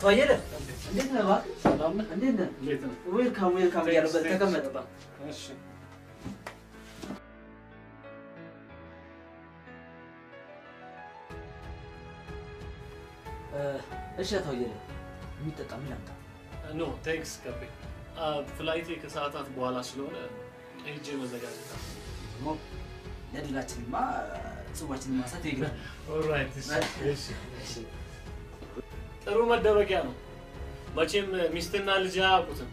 አቶ አየለ እንዴት ነህ? እባክህ ሰላም ነህ? እንዴት ነህ? እንዴት ነው? ዌልካም ዌልካም እያለበት ተቀመጥ። እሺ እሺ አቶ አየለ የሚጠጣ ምን ላምጣ? ኖ ቴንክስ ከቤ ፍላይቴ ከሰዓታት በኋላ ስለሆነ ሄጄ መዘጋጀት አለ። ሞ ለድላችንማ ጽዋችንን ማንሳት ይግናል። ኦልራይት እሺ እሺ ጥሩ መደበቂያ ነው። መቼም ሚስትና ልጅ አያውቁትም።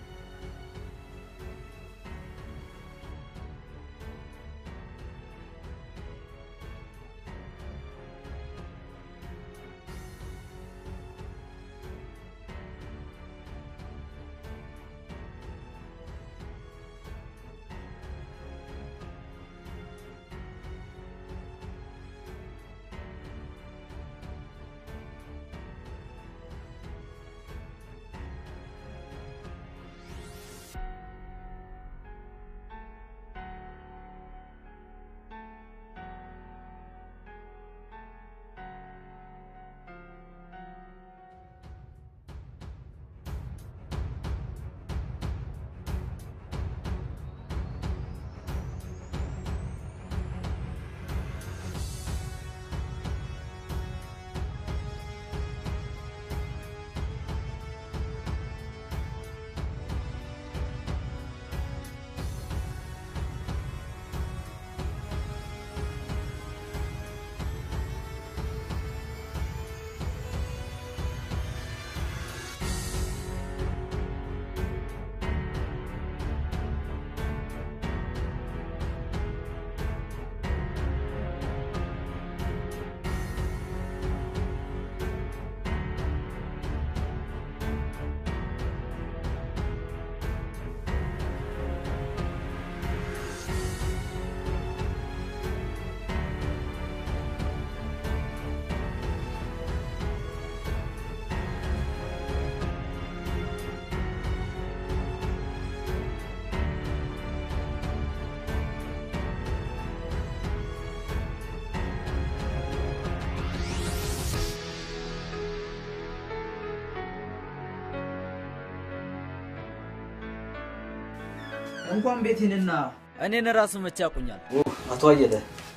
እንኳን ቤቴንና እኔን ራሱ መቼ ያውቁኛል? አቶ አየለ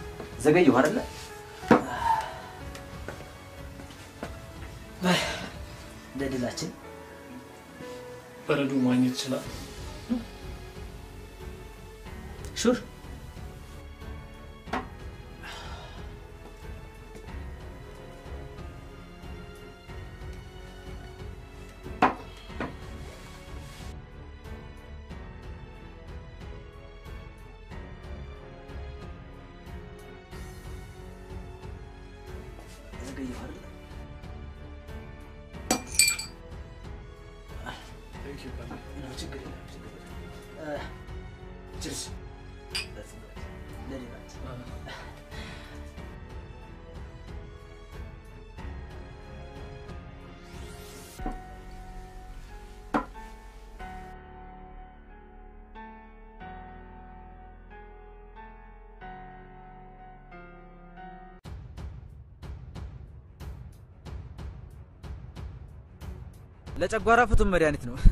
ዘገየሁ አይደለ? ለድላችን በረዶ ማግኘት ይችላል። ሹር ዘገየሁ አይደለ? ቴንክ ዩ ከቤ ነው ችግር የለም ችግር የለም። ችርስ ለድላችን ለጨጓራ ፍቱን መድኃኒት ነው።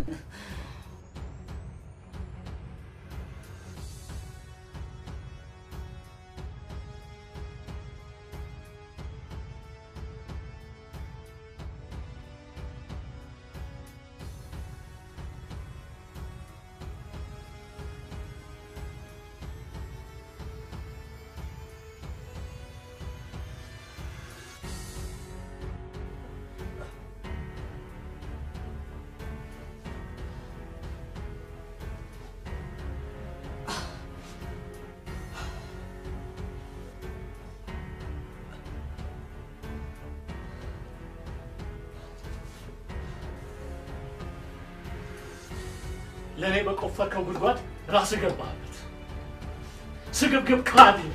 ለእኔ በቆፈርከው ጉድጓድ ራስ ገባህበት። ስግብግብ ካዲ ነው።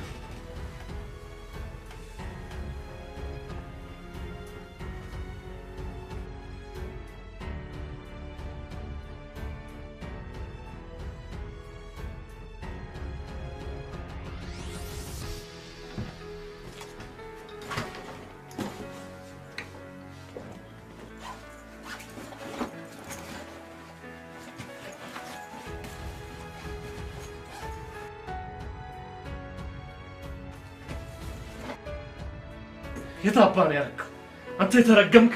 የት አባ ነው ያደረገው? አንተ የተረገምክ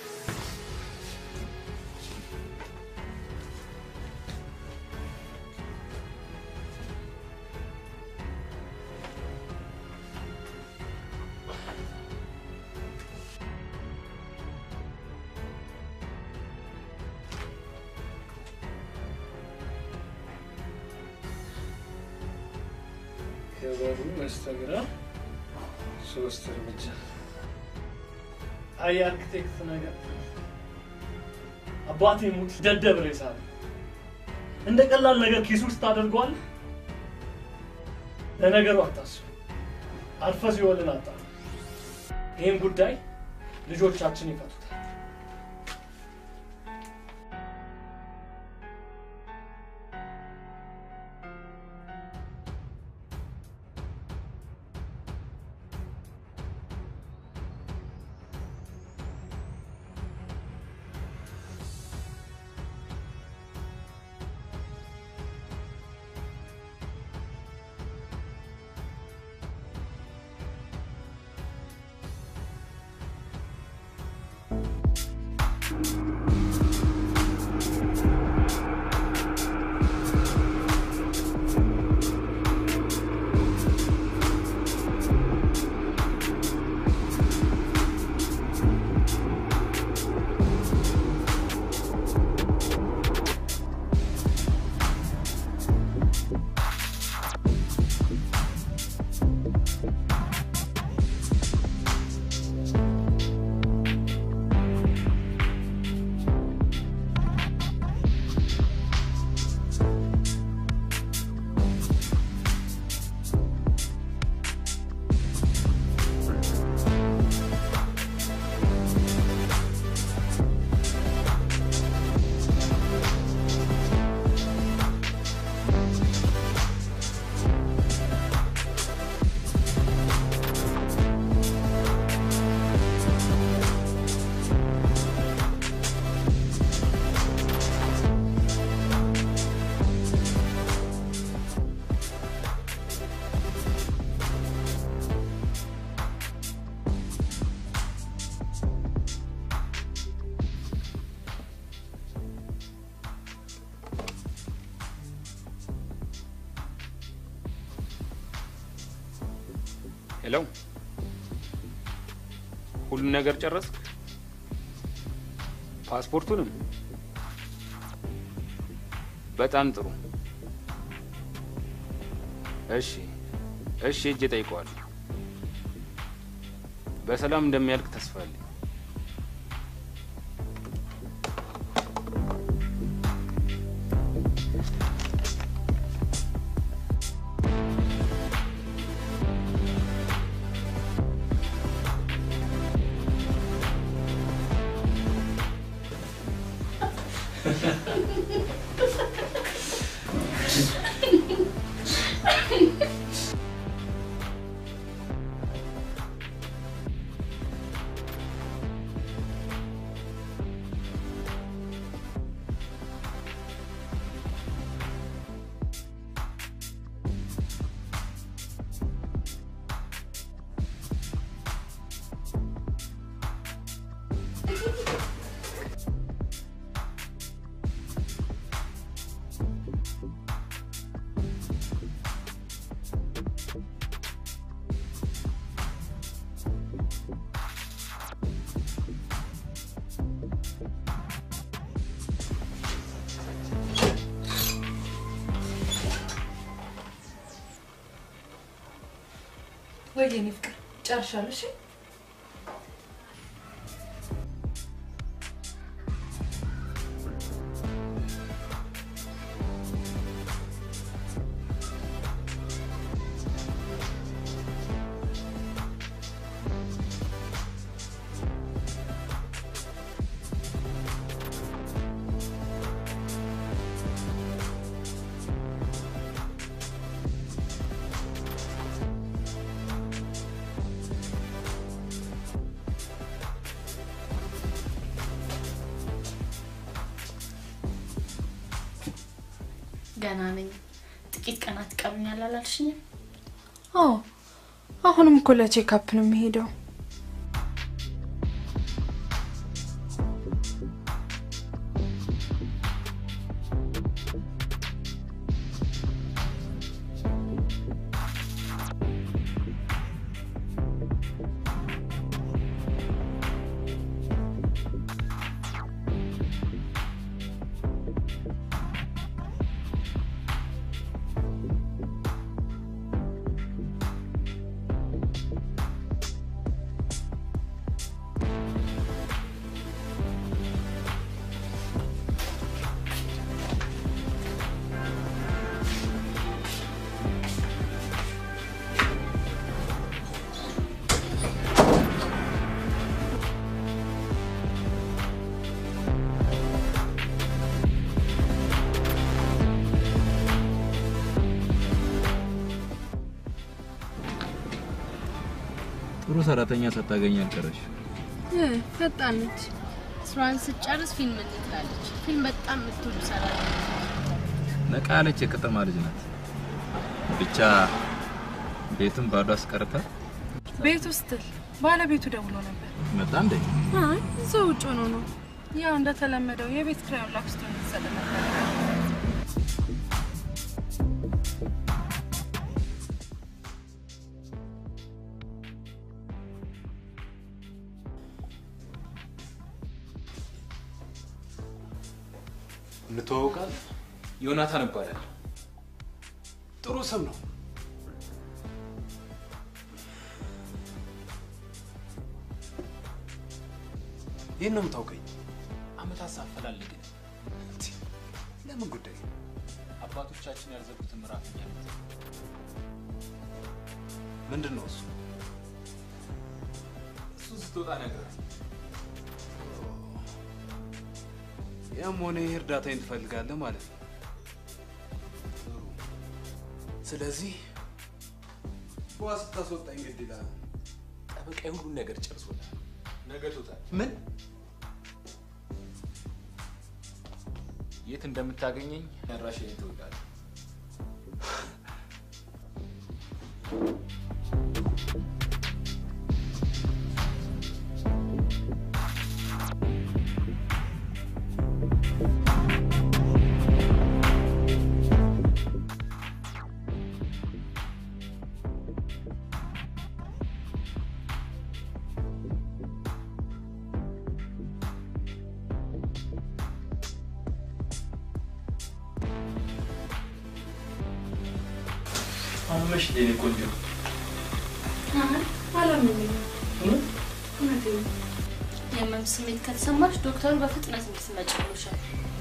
የበሩ በስተግራ ሶስት እርምጃ። አይ አርክቴክት ነገር አባቴ ሙት ደደብ ሬሳ ነው። እንደ ቀላል ነገር ኪስ ውስጥ ታደርገዋል። ለነገሩ አታስብ። አልፈ ሲወልን አጣ። ይህን ጉዳይ ልጆቻችን ይፈቱታል። ሄሎ፣ ሁሉም ነገር ጨረስክ? ፓስፖርቱንም? በጣም ጥሩ። እሺ፣ እሺ፣ እጅ ጠይቀዋለሁ። በሰላም እንደሚያልቅ ተስፋ አለኝ። ወይ የኔ ፍቅር ጨርሻለሁ። እሺ ገና ነኝ። ጥቂት ቀናት ይቀሩኛል አላልሽኝም? አዎ፣ አሁንም እኮ ለቼክአፕ ነው የሚሄደው። ጥሩ ሰራተኛ ሳታገኝ አልቀረሽ። ፈጣን ነች። ስራዋን ስትጨርስ ፊልም እንይ ትላለች። ፊልም በጣም የምትወዱ ሰራተኛ ነቃ ያለች የከተማ ልጅ ናት። ብቻ ቤቱን ባዶ አስቀርታ ቤት ውስጥል ባለቤቱ ደውሎ ነበር። መጣ እንዴ? አይ እዛው ውጭ ሆኖ ነው። ያው እንደተለመደው የቤት ኪራዩን ላክስቶ እንድትሰጥ ነበር። እንተዋወቃለን። ዮናታን እባላለሁ። ጥሩ ስም ነው። ይህን ነው የምታውቀኝ? አመታት ሳፈላልግን ለምን ጉዳይ? አባቶቻችን ያልዘጉትን ምዕራፍ እያሉት ምንድን ነው እሱ? እሱ ስትወጣ ነገር ያም ሆነ ይህ እርዳታዬን ትፈልጋለህ ማለት ነው። ጥሩ። ስለዚህ በዋ ስታስወጣኝ ግድ ይላል። ጠበቃ ሁሉን ነገር ጨርሶታል። ነገ ቶታል። ምን የት እንደምታገኘኝ ያድራሻዬን ትወዳለህ። አመሽ የኔ ቆንጆ። አላመመኝም። እውነቴን ነው። የህመም ስሜት ከተሰማሽ ዶክተሩ በፍጥነት እንድትመጪ ብሎሻል።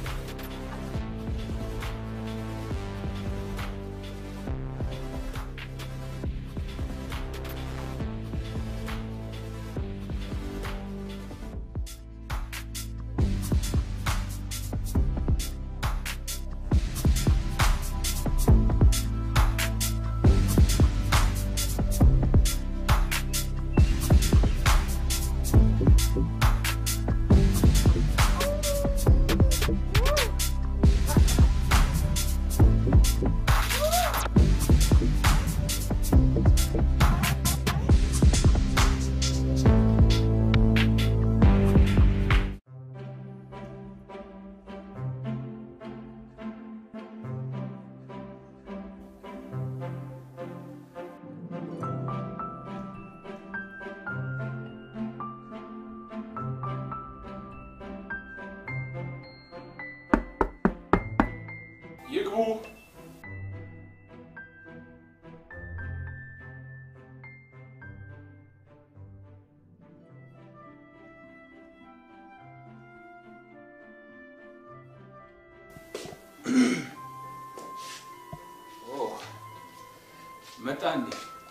ይግቡ። ኦ፣ መጣ እንዴ?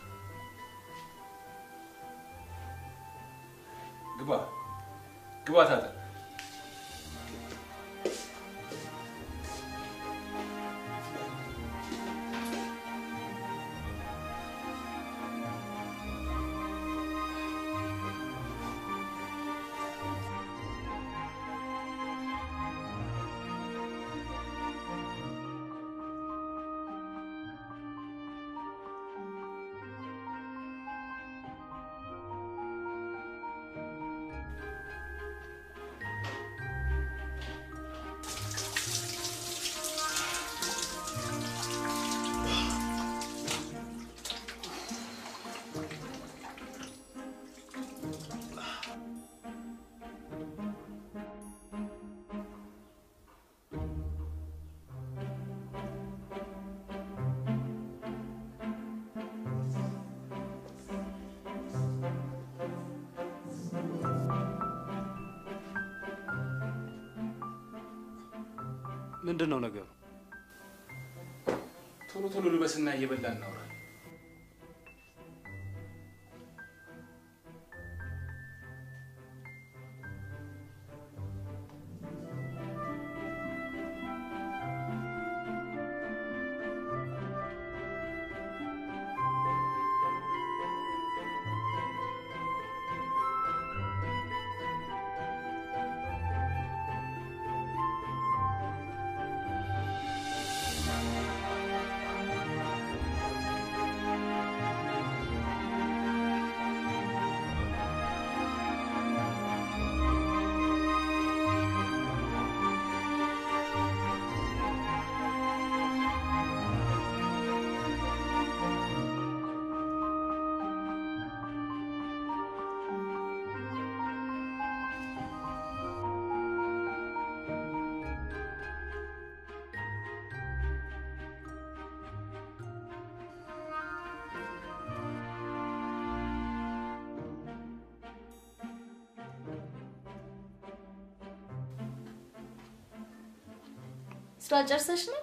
ግባ ግባ፣ ታጠቅ። ምንድን ነው ነገሩ? ቶሎ ቶሎ ልበስና እየበላ እናውራለን። ስራ ጨርሰሽ ነው?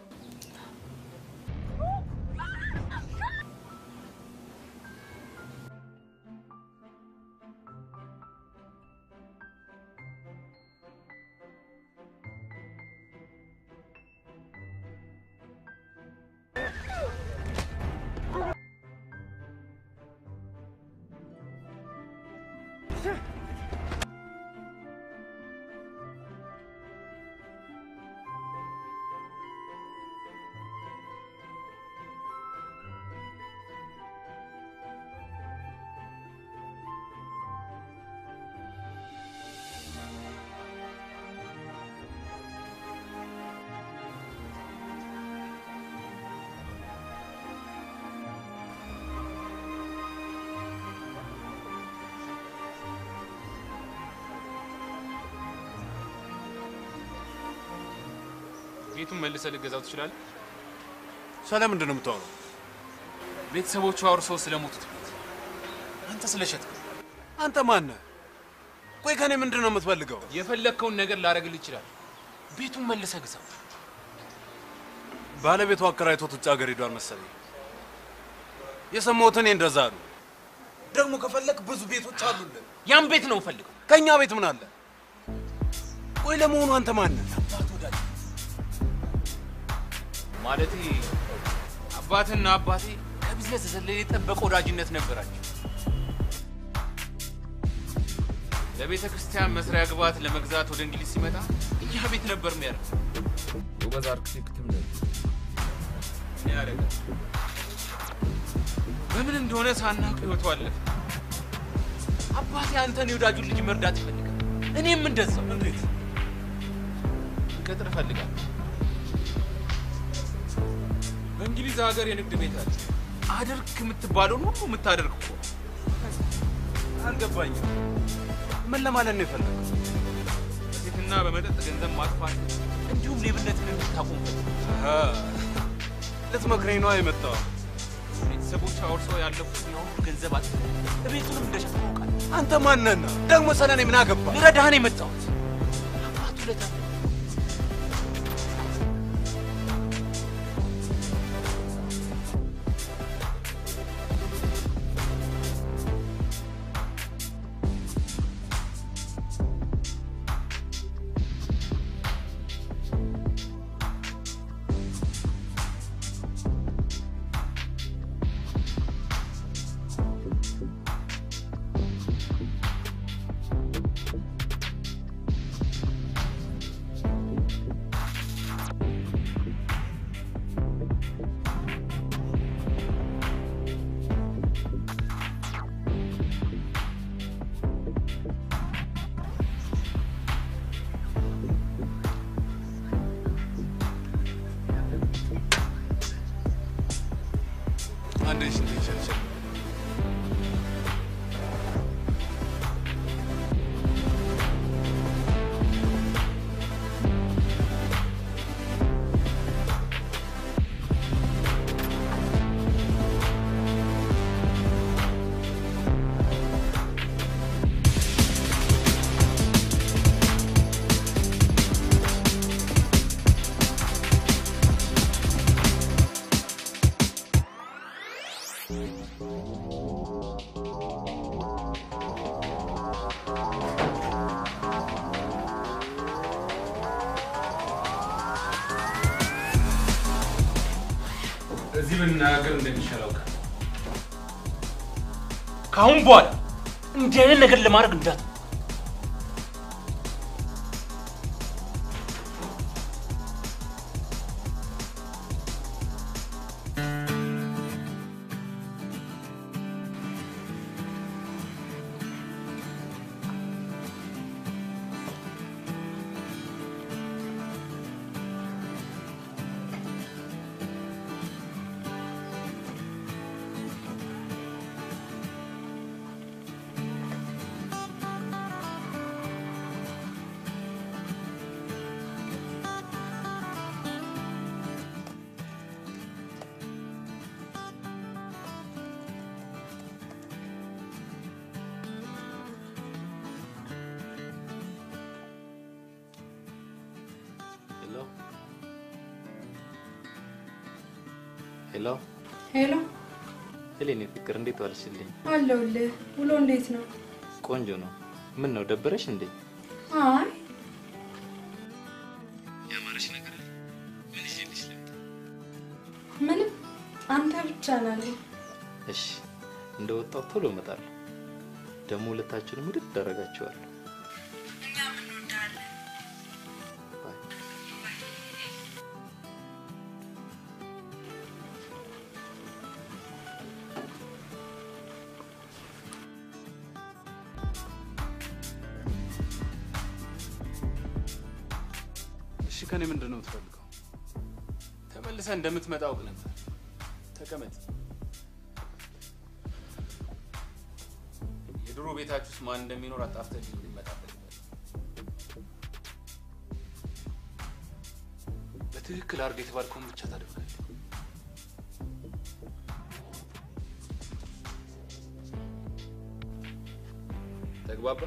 ቤቱን መልሰህ ልገዛው ትችላለህ? ስለምንድን ነው የምታወራው? ቤተሰቦቹ አውርሰው ስለሞቱት ቤት አንተ ስለሸጥከው አንተ ማነህ? ቆይ ከኔ ምንድን ነው የምትፈልገው? የፈለግከውን ነገር ላደርግልህ ይችላል። ቤቱን መልሰህ ግዛው። ባለቤቱ አከራይቶት ውጭ ሀገር ሄዷል መሰለኝ። የሰማሁት እኔ እንደዛ ነው። ደግሞ ከፈለክ ብዙ ቤቶች አሉልን። ያን ቤት ነው ፈልገው። ከእኛ ቤት ምን አለ? ቆይ ለመሆኑ አንተ ማነህ? ማለቴ አባትና አባቴ ከቢዝነስ የዘለለ የጠበቀ ወዳጅነት ነበራቸው። ለቤተ ክርስቲያን መስሪያ ግብዓት ለመግዛት ወደ እንግሊዝ ሲመጣ ያ ቤት ነበር የሚያደርግ። ጎበዝ አርክቴክትም ነህ። ምን ያደርጋል? በምን እንደሆነ ሳናውቅ ህይወቱ አለፈ። አባቴ አንተን የወዳጁን ልጅ መርዳት ይፈልጋል። እኔም እንደዛው። እንዴት ቅጥር እፈልጋለሁ። በእንግሊዝ ሀገር የንግድ ቤት አለ። አድርግ የምትባለውን ሁሉ የምታደርግ እኮ አልገባኝም። ምን ለማለት ነው የፈለገው? በሴትና በመጠጥ ገንዘብ ማጥፋት እንዲሁም ሌብነትን እንድታቆም ፈልግ። ልትመክረኝ ነዋ የመጣው። ቤተሰቦች አውርሰው ያለፉትን ያሁሉ ገንዘብ አጥ ቤቱንም እንደሸጠ ታውቃለህ። አንተ ማነህና ደግሞ ስለ እኔ ምን አገባ? ልረዳህ ነው የመጣሁት። አባቱ ለታ አንዴ ሽንት ይሸልሸል። እዚህ ብንናገር እንደሚሻል አውቃለሁ። ከአሁን በኋላ እንዲህ አይነት ነገር ለማድረግ እንዳት ሄሎ ሄሎ፣ ሄሌኔ ፍቅር እንዴት ዋልሽልኝ? አለሁልህ። ውሎ እንዴት ነው? ቆንጆ ነው። ምን ነው ደበረሽ እንዴ? አይ ያማረሽ ነገር አለ? ምን ይዤልሽ ልምጣ? ምንም፣ አንተ ብቻ ናለ። እሺ እንደወጣው ቶሎ እመጣለሁ። ደግሞ ሁለታችሁንም ውድድ አደርጋችኋለሁ። እኛም እንወዳለን። እሺ ከኔ ምንድን ነው የምትፈልገው? ተመልሰህ እንደምትመጣ አውቅ ነበር። ተቀመጥ። የድሮ ቤታችሁ ውስጥ ማን እንደሚኖር አጣርተህ እንዲመጣ በትክክል አድርገህ የተባልከውን ብቻ ታደርጋለህ። ተግባባ?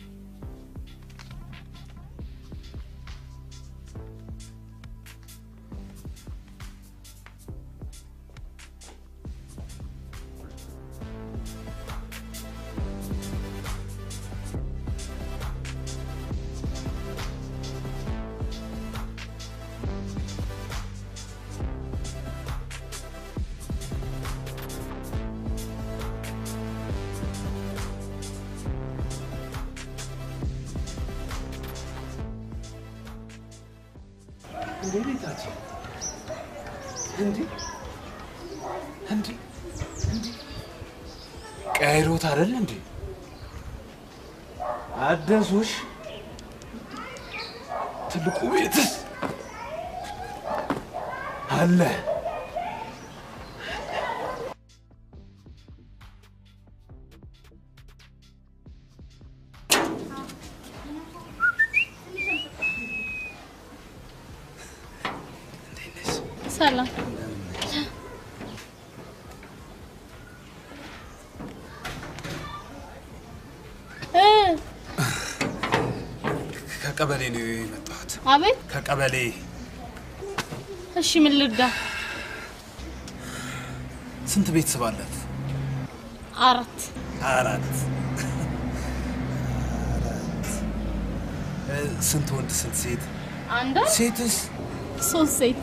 እንዴ ቤታችን እንዴ እንዴ እንዴ ቀይሮት አይደል እንዴ አደሱሽ ትልቁ ቤትስ አለ ሰላም እ ከቀበሌ ነው የመጣሁት አቤት። ከቀበሌ እሺ ምን ልርዳ? ስንት ቤተሰብ አላት አራት አራት አራት እ፣ ስንት ወንድ ስንት ሴት አንዷ ሴትስ ሶስት ሴት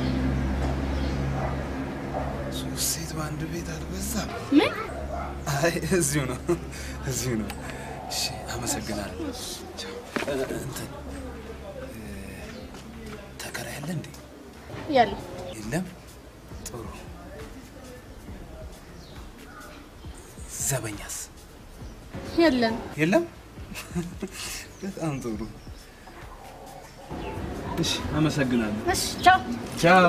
ሶስት ሴት በአንድ ቤት አልበዛም ምን አይ እዚሁ ነው እዚሁ ነው እሺ አመሰግናለሁ ቻው። እ፣ እንትን እ፣ ተከራይ አለ እንዴ ያለ የለም ጥሩ ዘበኛስ የለም የለም በጣም ጥሩ እሺ አመሰግናለሁ እሺ ቻው ቻው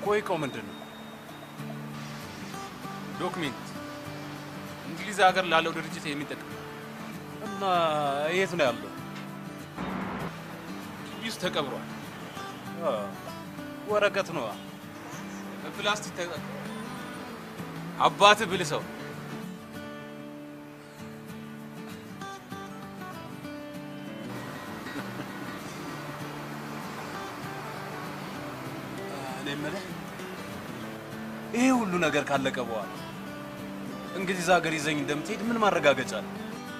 ቆይቀው ምንድን ነው? ዶክሜንት እንግሊዝ ሀገር ላለው ድርጅት የሚጠቅም እና የት ነው ያለው? ግቢ ውስጥ ተቀብሯል። አ፣ ወረቀት ነዋ። በፕላስቲክ ተቀብሯል። አባትህ ብልህ ሰው እኔ የምልህ ይሄ ሁሉ ነገር ካለቀ በኋላ እንግሊዝ ሀገር ይዘኝ እንደምትሄድ ምን ማረጋገጫ አለ?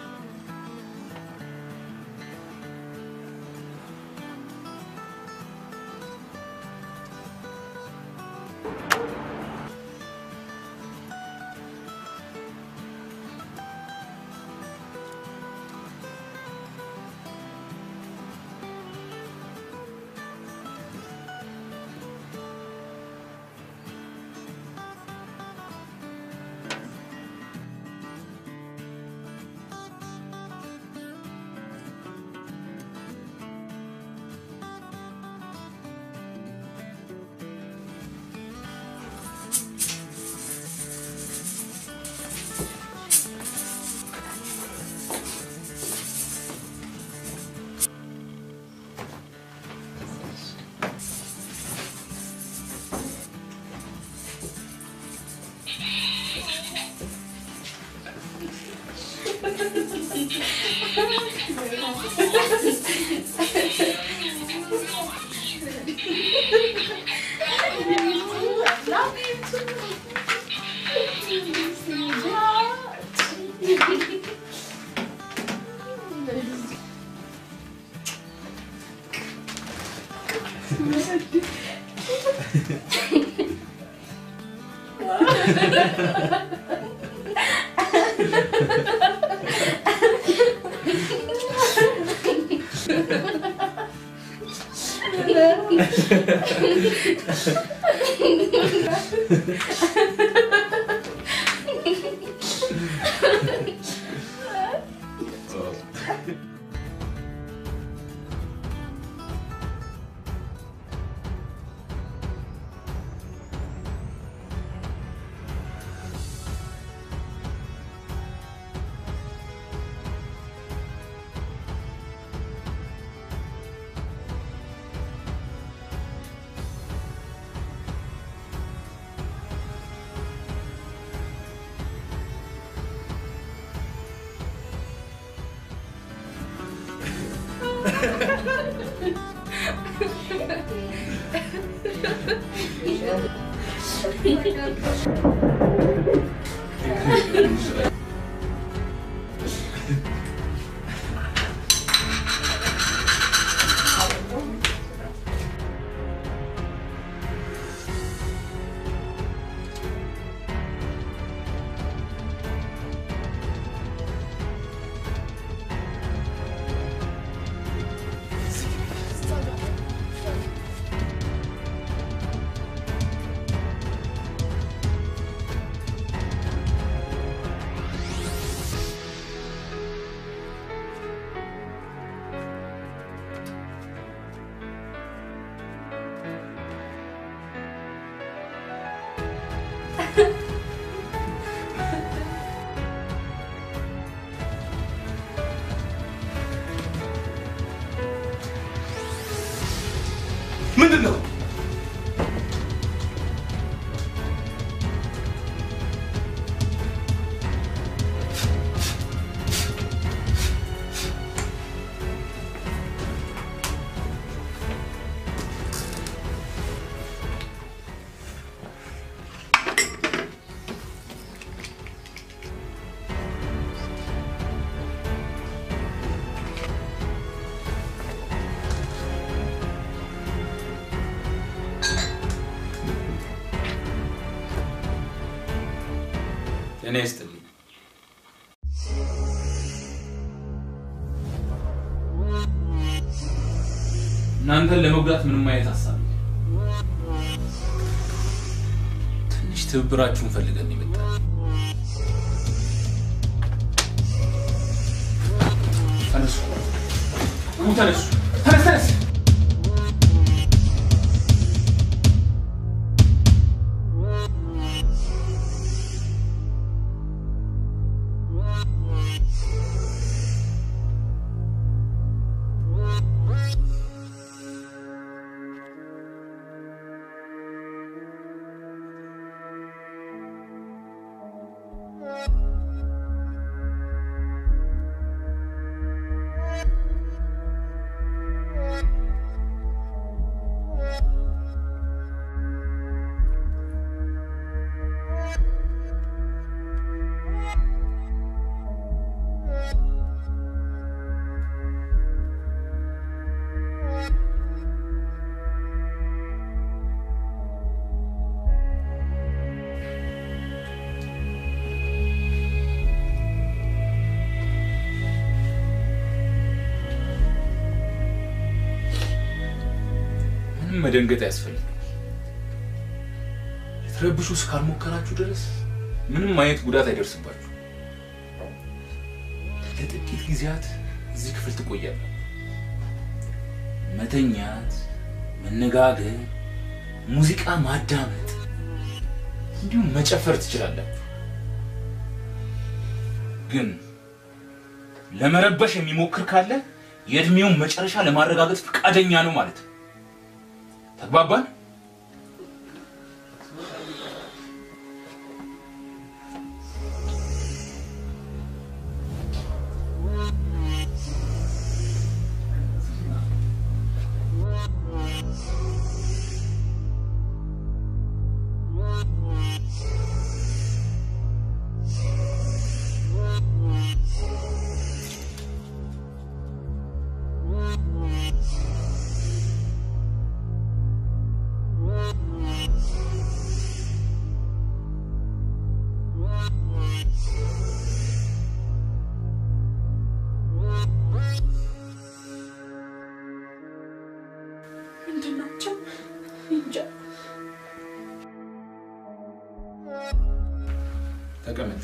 ምንድን ነው? እኔ ይስጥልኝ። እናንተን ለመጉዳት ምንም አይነት ሀሳብ የለም። ትንሽ ትብብራችሁን ፈልገን የመጣን ተነሱ፣ ኑ ተነሱ፣ ተነስ ተነስ መደንገጥ አያስፈልግም። ልትረብሹ እስካልሞከራችሁ ድረስ ምንም አይነት ጉዳት አይደርስባችሁ። ለጥቂት ጊዜያት እዚህ ክፍል ትቆያለህ። መተኛት፣ መነጋገር፣ ሙዚቃ ማዳመጥ እንዲሁም መጨፈር ትችላላችሁ። ግን ለመረበሽ የሚሞክር ካለ የእድሜውን መጨረሻ ለማረጋገጥ ፈቃደኛ ነው ማለት ነው። ተግባባን? ምንድን ናቸው? እንጃ። ተቀመጥ።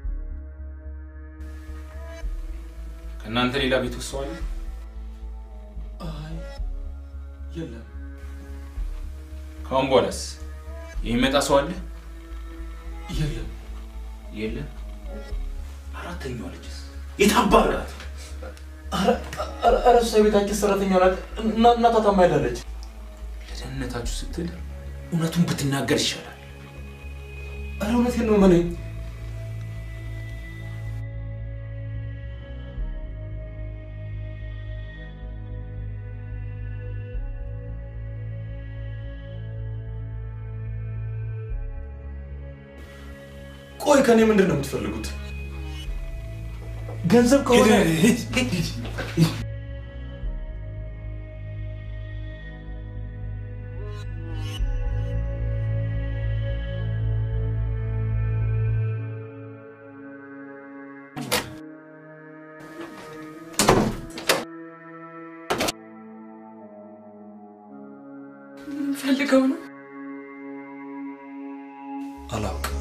ከእናንተ ሌላ ቤት ውስጥ ሰው አለ? አይ የለም። ከአሁን በኋላስ የሚመጣ ሰው አለ? የለም። የለም። አራተኛዋ ልጅስ የታባራት? ኧረ እሷ የቤታችን ሰራተኛ ናት። እና- እናቷ ታማ ሄዳለች። ለደህንነታችሁ ስትል እውነቱን ብትናገር ይሻላል። ኧረ እውነቴን ነው መነኝ። ቆይ ከኔ ምንድን ነው የምትፈልጉት? ገንዘብ ከሆነ ፈልገው ነው አላውቅም።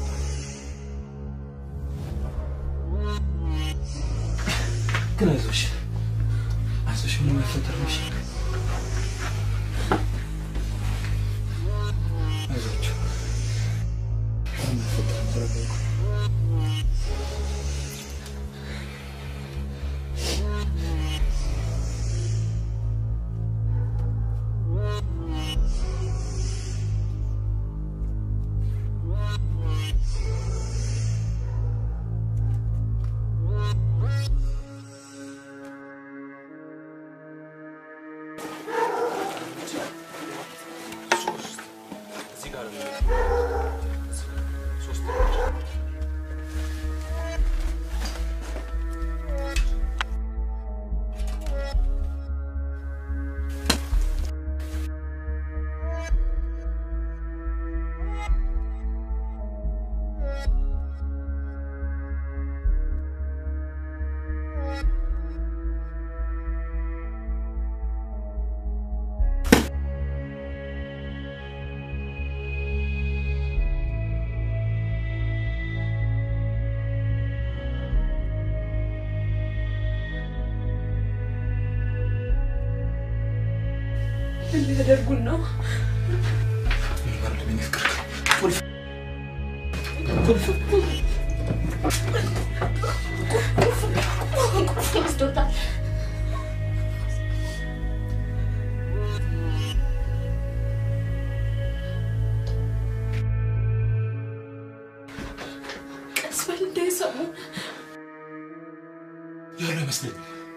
ግን አይዞሽ አይዞሽ፣ ምንም አይፈጠርም። እሺ? አይዟችሁ፣ ምንም አይፈጠርም። ተረጋጉ። እዚህ ጋር ነው። ሶስት ምን ሊያደርጉን ነው? ወስዶታል። ቀስ በል እንዳይሰሙ። ያለ ይመስለኝ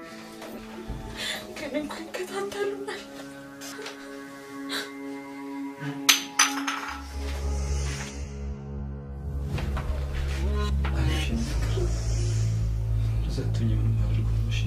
ግን እኮ ይከታተሉናል። ሰጥቶኝ ምንም አድርጎ እሺ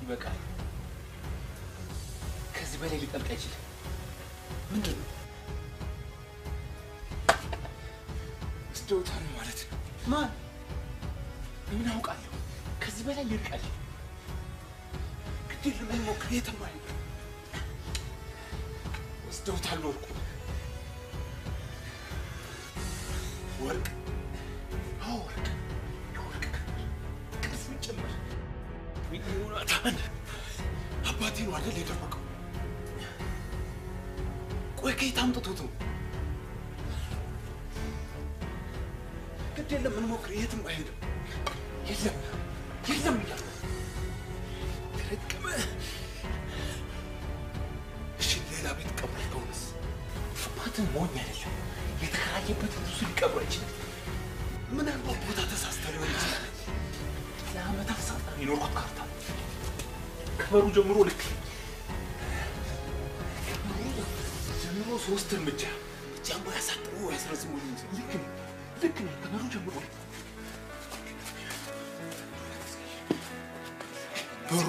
ይበቃል። ከዚህ በላይ ሊጠልቅ አይችልም። ምንድን ነው? ወስደውታል ማለት ነው። ማን? ምን አውቃለሁ? ከዚህ በላይ ሊርቅ አይችልም። ግድ የለም እንሞክር። የትም አይሄድም። ወስደውታል ወርቁ ወርቅ አዎ ወርቅ የወርቅ ቅስም ጭምር ዮናታን አባቴ ነው አይደል የደበቀው? ቆይ ከየት አምጥቶት ነው? ግድ የለም እንሞክር። የትም አይሄድም። የለም የለም እያለ ተረቀመ። እሺ ሌላ ቤት ቀብር ከሆነስ? አባትህ ሞኝ አይደለም። የተከራየበት ብዙ ሊቀብር አይችልም። ምናልባት ቦታ ተሳስተህ ሊሆን ይችላል። ለአመታት ሳጠና የኖርኩት ካርታ ነው። ከበሩ ጀምሮ ልክ ነኝ። ከበሩ ጀምሮ ሶስት እርምጃ ጃማ ያሳጥሩ ያስረዝሙ እንጂ ልክ ነኝ ልክ ነኝ። ከበሩ ጀምሮ ልክ ነኝ። በሩ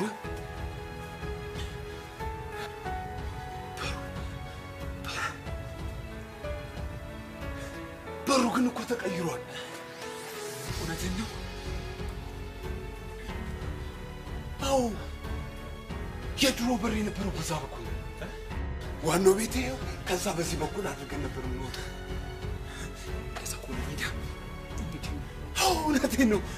በሩ ግን እኮ ተቀይሯል። እውነትን ነው። አዎ የድሮ በር የነበረው በዛ በኩል ነው። ዋናው ቤት ይኸው፣ ከዛ በዚህ በኩል አድርገን ነበር የምንወጣው። ከዛ ከሆነ ሜዳ አዎ እውነቴን ነው።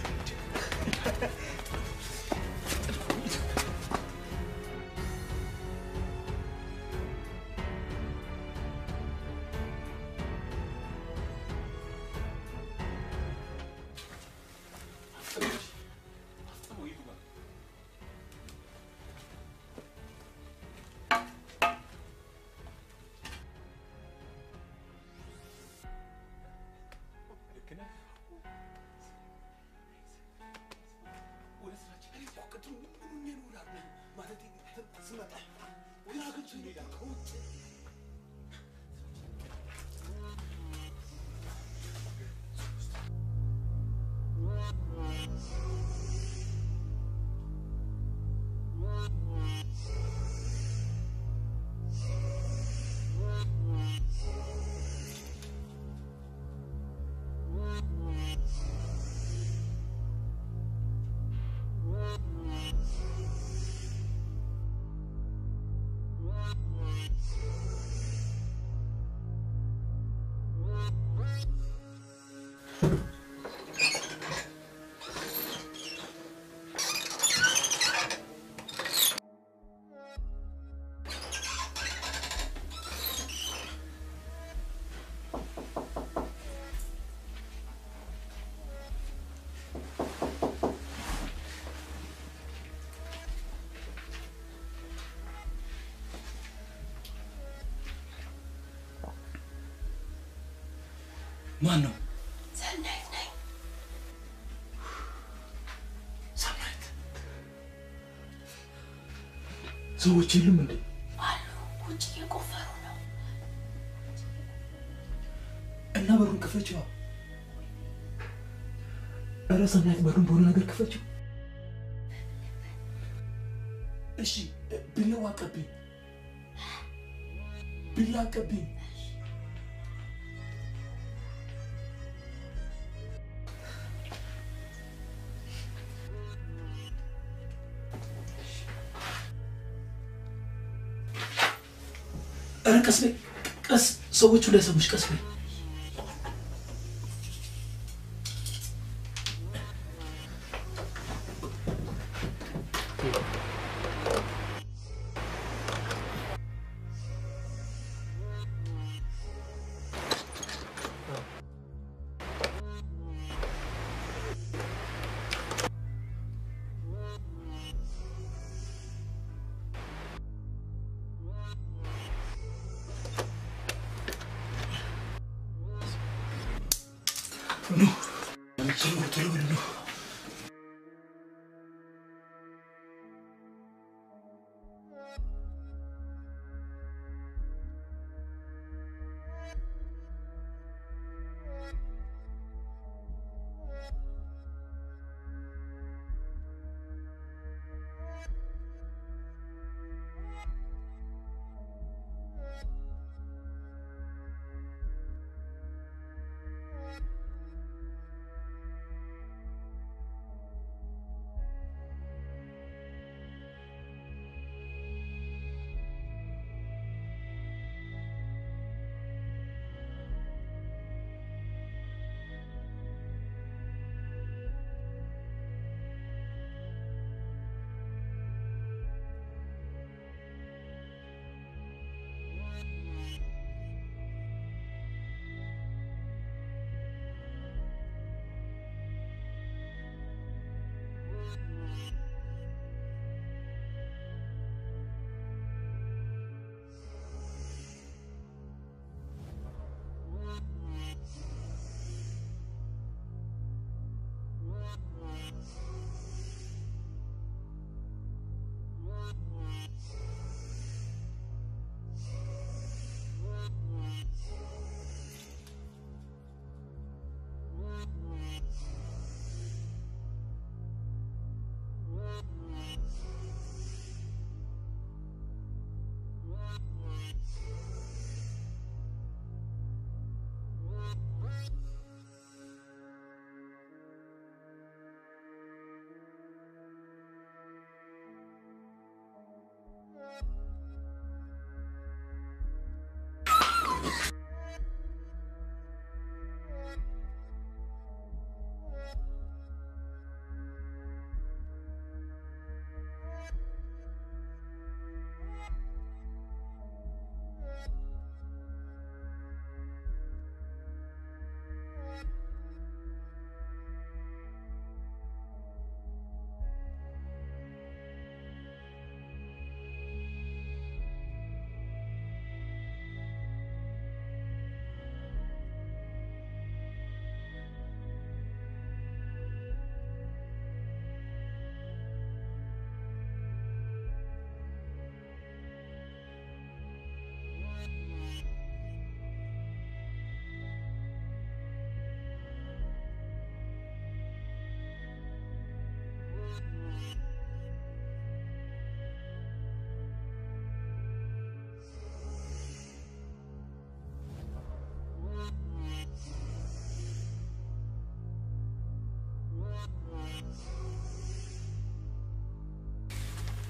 ወደ ስራችን እኔ እኮ ቅድም ምን ሆኜ ነው እላለሁ። ማለቴ ስመጣ ወደ ሀገር እንሄዳ ከውጭ ማን ነው? ሰናይት ነኝ። ሰናይት ሰዎች የሉም እንዴ? አሉ ውጭ እየቆፈሩ ነው። እና በሩን ክፈችዋ። ኧረ ሰናይት በሩን በሆነ ነገር ክፈችው። እሺ ቢላዋ አቀብኝ፣ ቢላ አቀብኝ። ኧረ ቀስ በይ ቀስ፣ ሰዎቹ እንዳይሰሙሽ ቀስ በይ።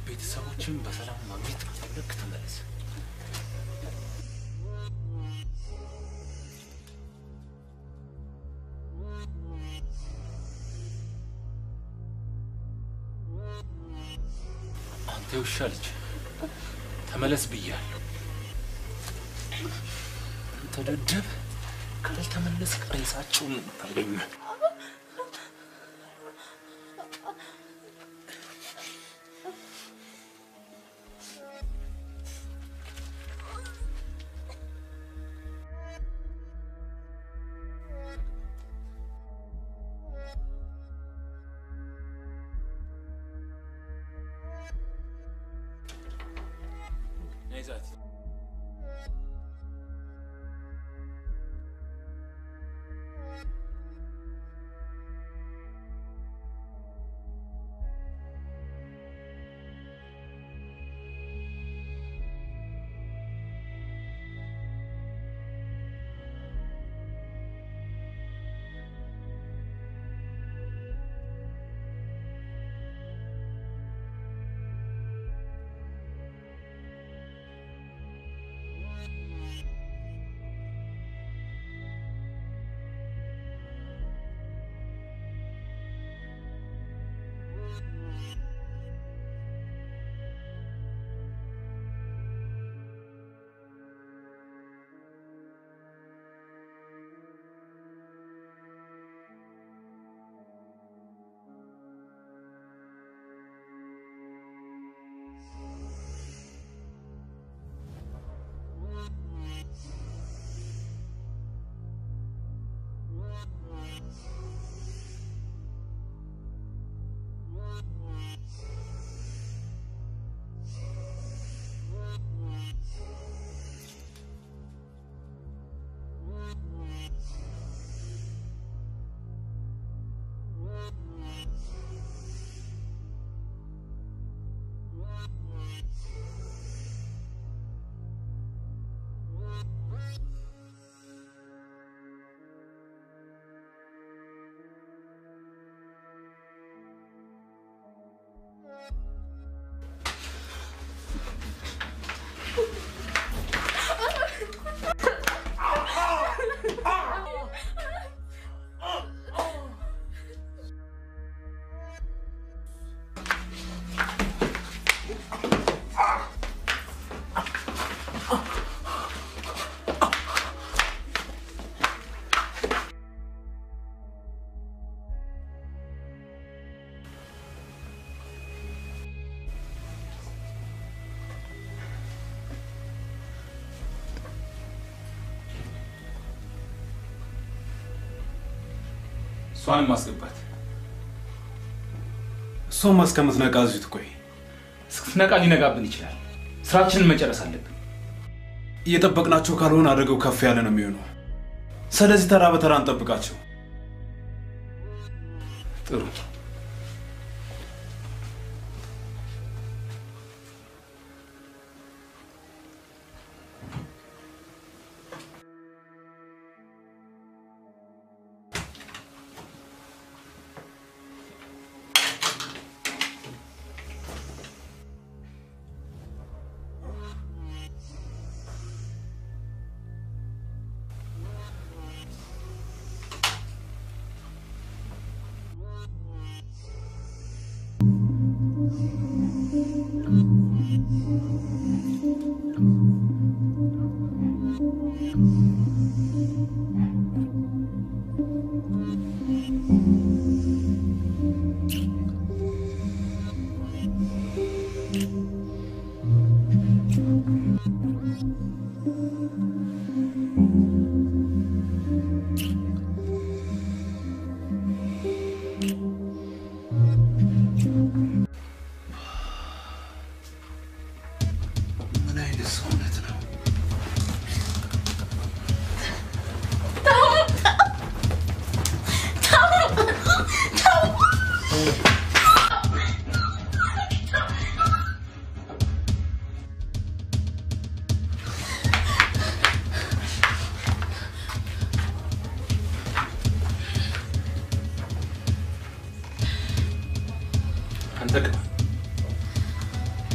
ቤተሰቦችን በሰላም ማግኘት ከፈለግ ተመለስ። አንተ ውሻ ልጅ ተመለስ ብያለሁ። አንተ ደደብ ካልተመለስ ሬሳቸውን ነው የምታገኘው። ነይ ዛቲ። እሷንም ማስገባት እሷም እስከምትነቃ እዚሁ ትቆይ። እስክትነቃ ሊነጋብን ይችላል። ስራችንን መጨረስ አለብን። እየጠበቅናቸው ካልሆነ አደጋው ከፍ ያለ ነው የሚሆነው። ስለዚህ ተራ በተራ እንጠብቃቸው። ጥሩ። ምን አይነት ሰውነት ነው? አንተ ግባ።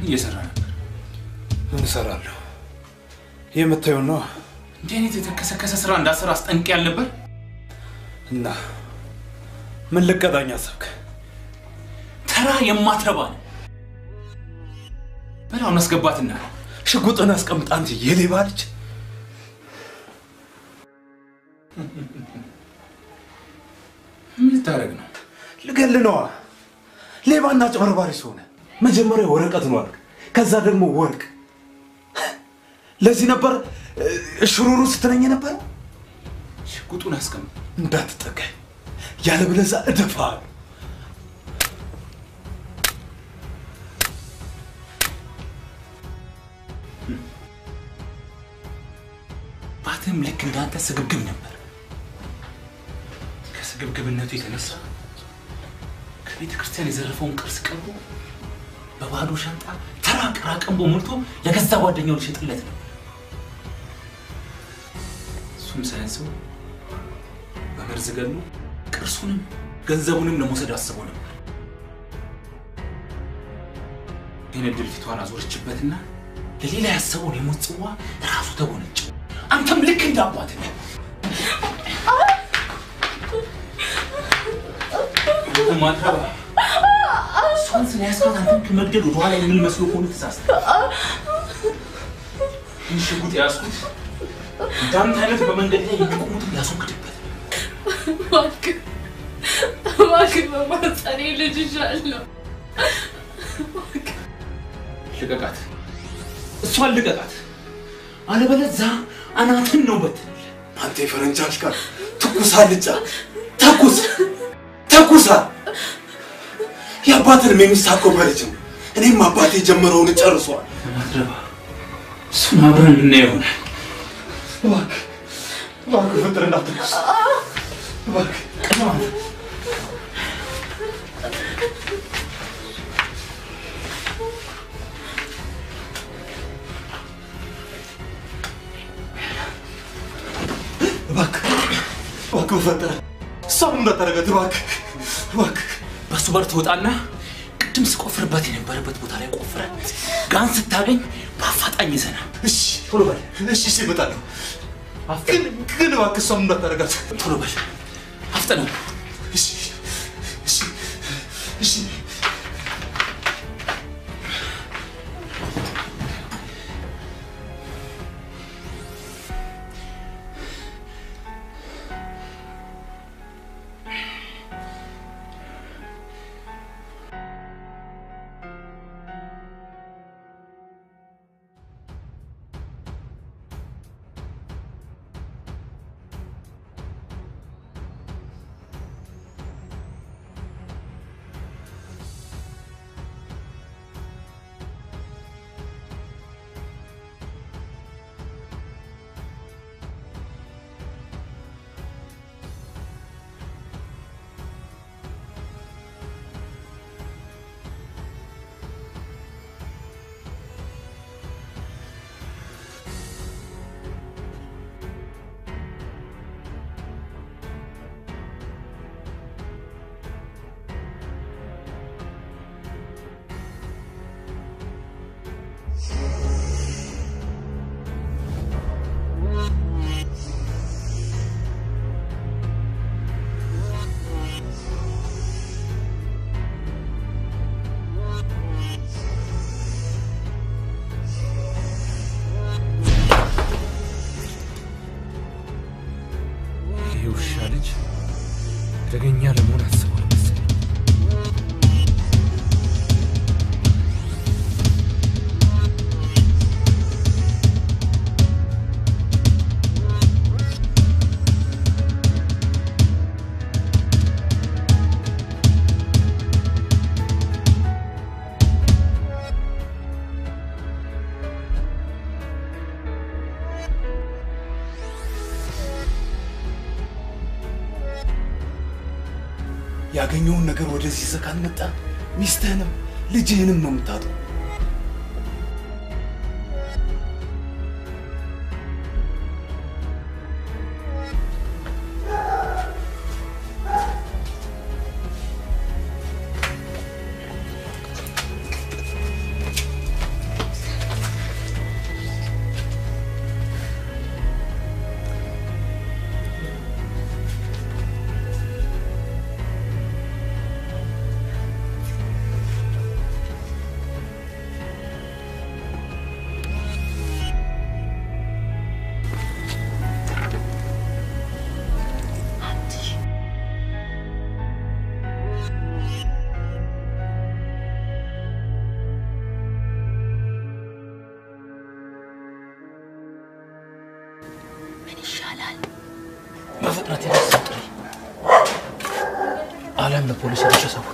እየሰራ ነበር? ምን እሰራለሁ? የምታየው ነው። እንዲህ አይነት የተከሰከሰ ስራ እንዳሰራ አስጠንቅ ያልነበር? እና ምን ልቀጣኝ አሰብክ? ተራ የማትረባ ነው። በላውን አስገባትና ሽጉጥን አስቀምጣ አንተ የሌባ ልጅ። ምን ልታደርግ ነው? ልገል ነዋ። ሌባና ጨበርባሪ ሲሆነ መጀመሪያ ወረቀት ነው አልክ፣ ከዛ ደግሞ ወርቅ። ለዚህ ነበር እ፣ ሽሩሩ ስትለኝ ነበር። ሽጉጡን አስቀምጥ። እንዳትጠጋኝ፣ ያለበለዚያ እደፋሃለሁ። ባትም ልክ እንዳንተ ስግብግብ ነበር። ከስግብግብነቱ የተነሳ ከቤተ ክርስቲያን የዘረፈውን ቅርስ ቀብሮ በባዶ ሻንጣ ተራ ቅራቅንቦ ሞልቶ ለገዛ ጓደኛው ሊሸጥለት ነው። እሱም ሳያንሰው በመርዝ ገሎ ቅርሱንም ገንዘቡንም ለመውሰድ አስቦ ነበር። ግን እድል ፊቷን አዞረችበትና ለሌላ ያሰበውን የሞት ጽዋ ራሱ ተጎነጨው። አንተም ልክ እንደ አባት ነህ። አንተ ማትረባ እሷን ስለያዝካት አንተን ከመግደል ወደኋላ የሚል መስሎ ከሆነ ተሳስተሃል። ይህን ሽጉጥ የያዝኩት እንዳንተ አይነት በመንገድ ላይ የሚቆሙትን ላስወግድበት ነው። እባክህ እባክህ በማህፀኔ ልጅ ይዣለሁ። ልቀቃት፣ እሷን ልቀቃት፣ አለበለዚያ አናትን ነው በትንል። አንተ የፈረንጅ አሽከር ትኩስ አልጫ ተኩስ ተኩሳ የአባትን የሚሳከው በልጅ ነው። እኔም አባቴ የጀመረውን ጨርሷል። ማትረባ እሱን አብረን የምናየው ይሆናል። እባክህ እባክህ ፍጥር እንዳትኩስ እባክህ እባክህ እባክህ በፈጠረ እሷን እንዳታረጋት እባክህ እባክህ በሱ በር ትወጣና ቅድም ስቆፍርበት የነበረበት ቦታ ላይ ቆፍረ ጋን ስታገኝ በአፋጣኝ ይዘና እሺ ቶሎ በል እሺ እሺ እመጣለሁ ግን ግን እባክህ እሷን እንዳታረጋት ቶሎ በል አፍጥነው እሺ እሺ እሺ ይህ ውሻ ልጅ አደገኛ ለመሆን አስቧል መሰለኝ። ያገኘውን ነገር ወደዚህ ይዘህ ካልመጣ ሚስትህንም ልጅህንም ነው የምታጠው። ምን ይሻላል? በፍጥነት የደስ ጥሪ አለም ለፖሊስ ሄደሽ አሳውቂ።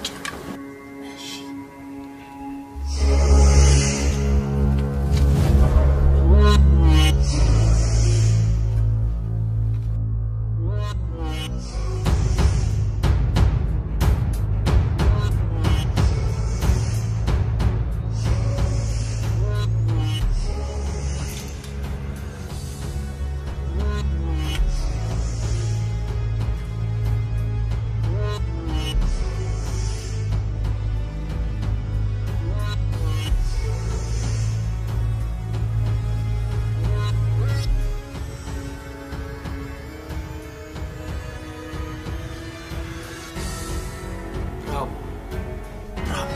ብራቮ ብራቮ።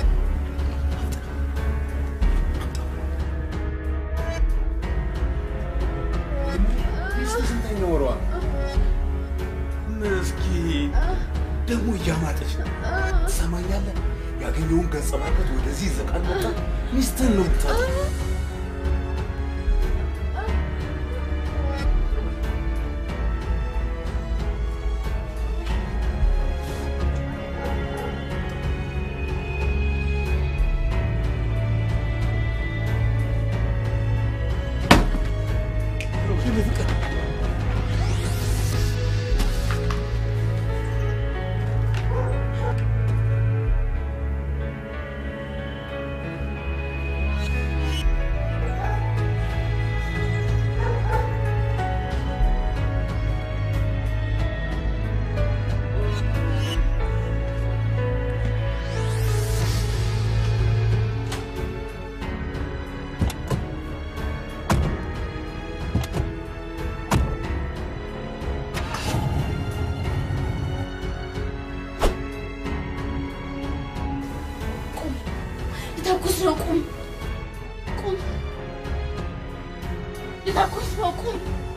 ሚስት ስንተኛ ወሯ ነው? ምስኪን ደግሞ እያማጠች ነው። ትሰማኛለህ? ያገኘውን ገጸ በረከት ወደዚህ ይዘቃል መጣ ሚስትህን ነው የምታጠፋው። ልተኩስ ነው። ቁም ቁም! ልተኩስ ነው። ቁም!